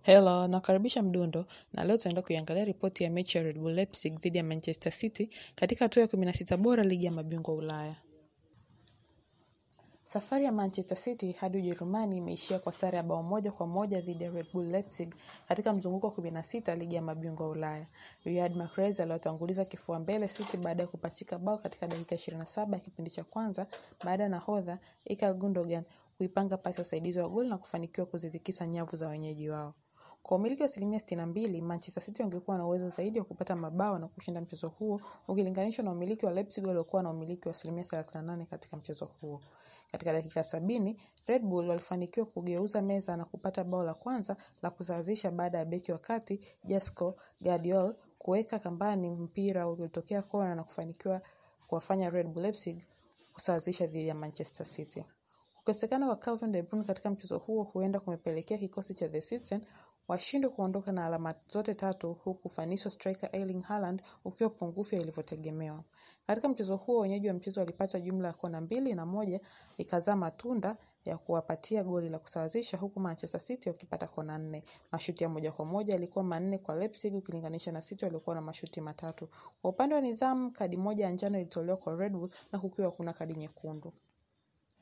Hello, nakaribisha Mdundo na leo tunaenda kuiangalia ripoti ya mechi ya Red Bull Leipzig dhidi ya Manchester City katika hatua ya 16 bora ligi ya mabingwa Ulaya. Safari ya Manchester City hadi Ujerumani imeishia kwa sare ya bao moja kwa moja dhidi ya Red Bull Leipzig katika mzunguko wa 16 ligi ya mabingwa Ulaya. Riyad Mahrez aliwatanguliza kifua mbele City baada ya kupachika bao katika dakika 27 ya kipindi cha kwanza baada ya nahodha Ilkay Gundogan kuipanga pasi ya usaidizi wa goli na kufanikiwa kuzitikisa nyavu za wenyeji wao. Kwa umiliki wa asilimia 62, Manchester City wangekuwa na uwezo zaidi wa kupata mabao na kushinda mchezo huo ukilinganishwa na umiliki wa Leipzig waliokuwa na umiliki wa asilimia 38 katika mchezo huo. Katika dakika sabini, Red Bull walifanikiwa kugeuza meza na kupata bao la kwanza la kusawazisha baada ya beki wa kati Josko Gvardiol kuweka kambani mpira uliotokea kona na kufanikiwa kuwafanya Red Bull Leipzig kusawazisha dhidi ya Manchester City. Kukosekana kwa Calvin De Bruyne katika mchezo huo huenda kumepelekea kikosi cha The Citizen washindwe kuondoka na alama zote tatu huku ufanisi wa striker Erling Haaland ukiwa pungufu ilivyotegemewa. Katika mchezo huo wenyeji wa mchezo walipata jumla ya kona mbili na moja ikazaa matunda ya kuwapatia goli la kusawazisha huku Manchester City wakipata kona nne. Mashuti ya moja kwa moja yalikuwa manne kwa Leipzig ukilinganisha na City waliokuwa na mashuti matatu. Kwa upande wa nidhamu, kadi moja ya njano ilitolewa kwa Red Bull na kukiwa kuna kadi nyekundu.